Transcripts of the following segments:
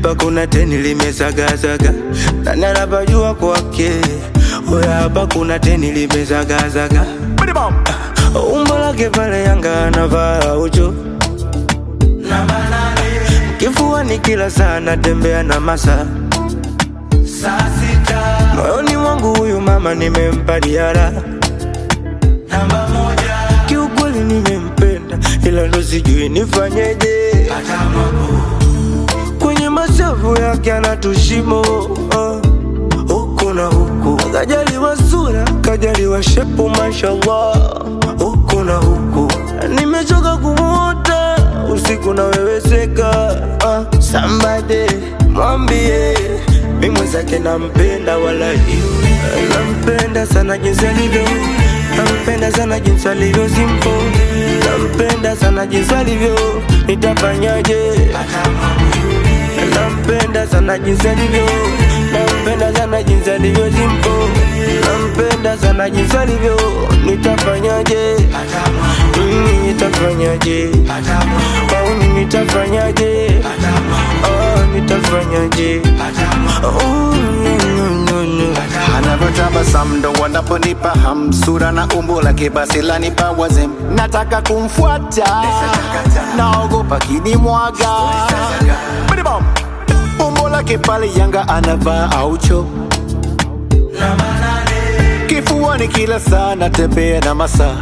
hapa kuna teni limezagazaga, nani anapajua kwake? Oya, hapa kuna teni limezagazaga, umbo lake pale Yanga anavaa ucho kifuani kila saa natembea na masa moyoni mwangu huyu mama nimempa diara kiukweli nimempenda ila ndo sijui nifanyeje kwenye mashavu yake anatushimo uh, huku na huku kajaliwa sura kajaliwa shepu mashallah huku na huku nimechoka kumuota usiku naweweseka uh, sambade mwambie mi mwenzake nampenda wala nampenda sana jinsi alivyo nampenda sana jinsi alivyo simpo nampenda sana jinsi alivyo nitafanyaje nampenda sana jinsi alivyo nampenda sana jinsi alivyo simpo nampenda sana jinsi alivyo nitafanyaje Mm, nitafanyaje au nitafanyaje oh, nitafanyaje oh, no, no, no, no. anavyotabasamu ndo wanaponipa hamsura na umbo lake basi lanipa wazem nataka kumfuata naogopa kinimwaga Bidibom. umbo lake pale yanga anavaa aucho kifuani kila saa natembea na masaa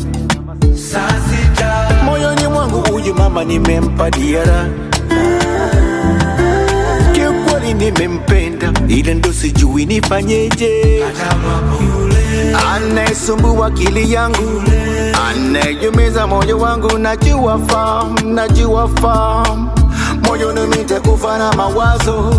moyoni mwangu huyu mama nimempa diara kiukweli nimempenda ila ndo sijui nifanyeje anayesumbua akili yangu anayejumiza moyo wangu najua fam najua fam moyoni nitakufa na mawazo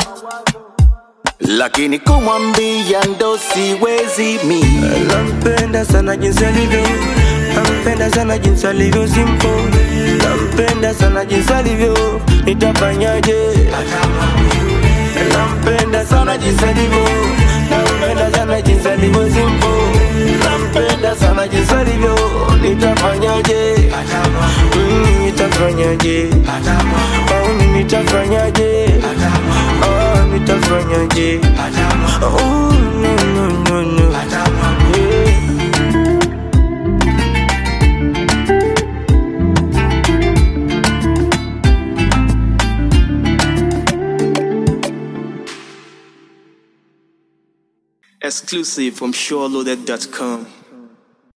lakini kumwambia ndo siwezi mi nampenda sana jinsi alivyo nampenda sana jinsi alivyo simpo nampenda sana jinsi alivyo nitafanyaje nampenda sana jinsi alivyo nampenda sana jinsi alivyo simpo nampenda sana jinsi alivyo nitafanyaje Mm, nitafanyaje au nitafanyaje oh, nitafanyaje oh, no, no, no, no. Yeah. Exclusive from SureLoaded.com.